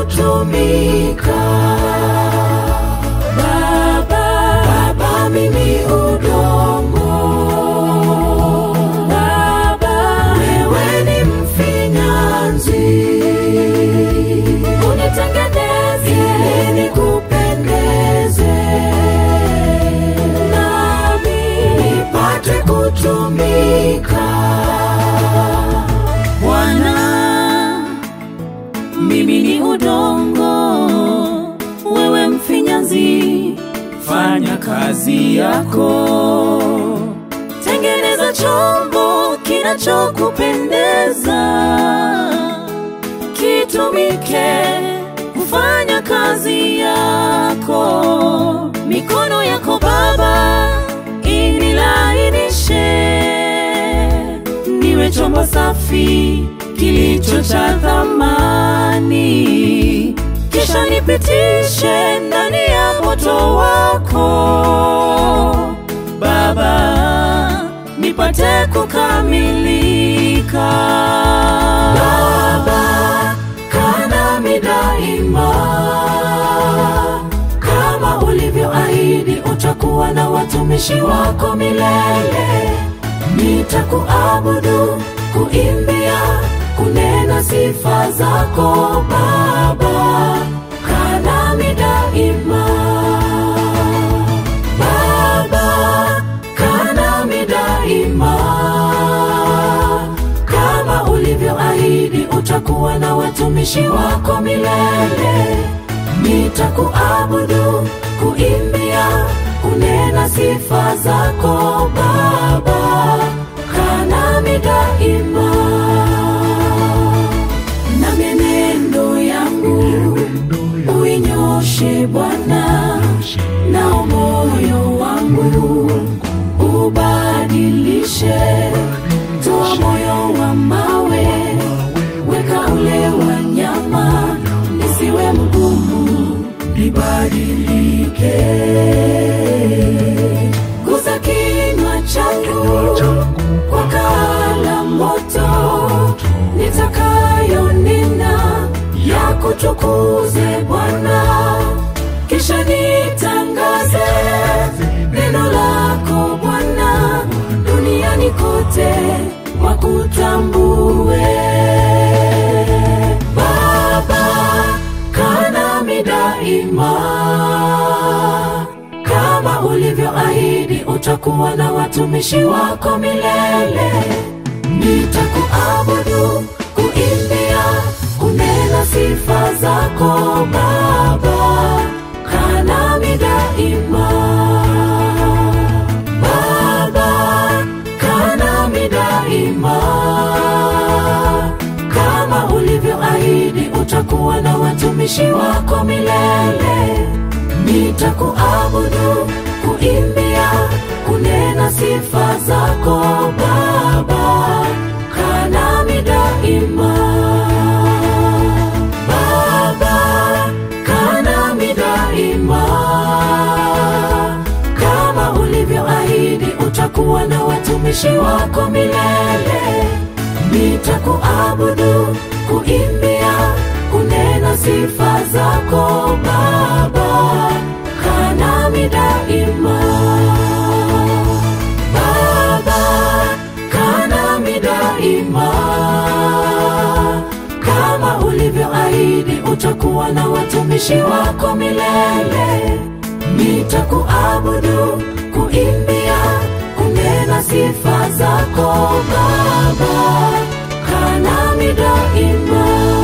kutumika. Baba, Baba, mimi udongo. Baba, wewe ni mfinyanzi, unitengeneze ili nikupendeze, nami nipate kutumika. Bwana, mimi ni udongo, wewe mfinyanzi, fanya kazi yako, tengeneza chombo kinachokupendeza, kitumike kufanya kazi yako. Mikono yako Baba inilainishe niwe chombo safi kilicho cha thamani, kisha nipitishe ndani ya moto wako Baba, nipate kukamilika. Baba, kaa nami daima, kama ulivyoahidi utakuwa na watumishi wako milele. Nitakuabudu, kuimbia, kunena sifa zako Baba, kaa nami daima. Baba, kaa nami daima, kama ulivyoahidi utakuwa na watumishi wako milele. Nitakuabudu, kuimbia, kunena sifa zako Baba, kaa nami daima. Na mienendo yangu uinyoshe Bwana, nao moyo wangu ubadilishe. Toa moyo wa mawe, weka ule wa nyama, nisiwe mgumu, nibadilike. Guza kinywa changu kwa kala moto, nitakayonena ya kutukuze Bwana, kisha nitangaze neno lako Bwana, duniani kote wakutambue. Baba, kaa nami daima, kama ulivyoahidi utakuwa na watumishi wako milele. Nitakuabudu, kuimbia, kunena sifa zako Baba, kaa nami daima. Baba, kaa nami daima, kama ulivyoahidi utakuwa na watumishi wako milele. Nitakuabudu, kuimbia, kunena sifa zako Baba, kaa nami daima. Baba, kaa nami daima, kama ulivyoahidi utakuwa na watumishi wako milele. Nitakuabudu, kuimbia, kunena sifa zako Baba, kaa nami daima. Baba, kaa nami daima, kama ulivyoahidi utakuwa na watumishi wako milele. Nitakuabudu, kuimbia, kunena sifa zako Baba, kaa nami daima.